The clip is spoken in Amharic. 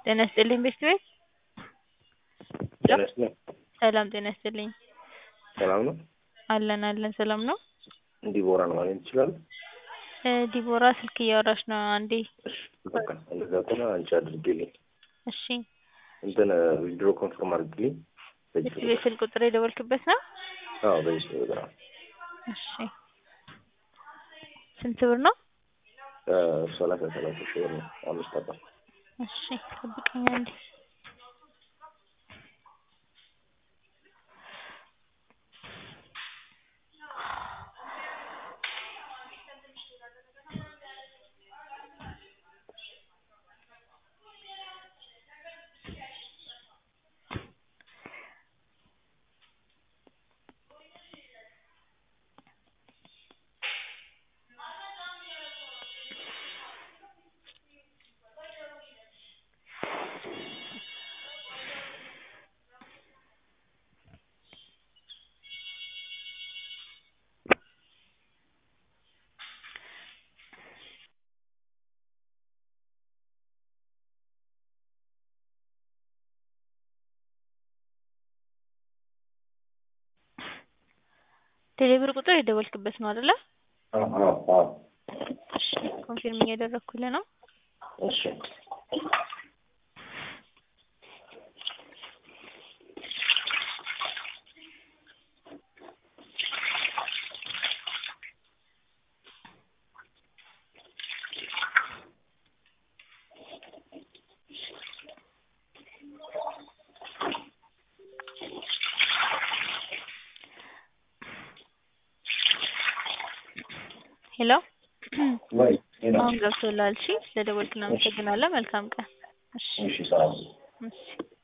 ጤና ይስጥልኝ ቤት ቤት ጤና ይስጥልኝ። ሰላም ጤና ይስጥልኝ። ሰላም ነው? አለን አለን ሰላም ነው። ዲቦራን ማግኘት ይችላል? እ ዲቦራ ስልክ እያወራች ነው። አንዴ እሺ በቃ እንደዛ ከሆነ አንቺ አድርጌልኝ እሺ እንትን ዊድሮ ኮንፈርም አድርግልኝ። በዚህ ቤት ቤት ስልክ ቁጥር የደወልክበት ነው? አዎ በዚህ ስልክ ቁጥር ነው። እሺ ስንት ብር ነው? እ ሰላሳ ሰላሳ ሺህ ብር ነው። አምስት አባ እሺ ጠብቀኝ አንዴ ቴሌብር ቁጥር የደወልክበት ነው አይደለ? አዎ አዎ አዎ እሺ ኮንፊርም እያደረኩልህ ነው። እሺ ሄሎ ወይ ሄሎ አሁን ገብቶልሃል። እሺ ስለደወልክ እናመሰግናለን። መልካም ቀን። እሺ እሺ ሰላም እሺ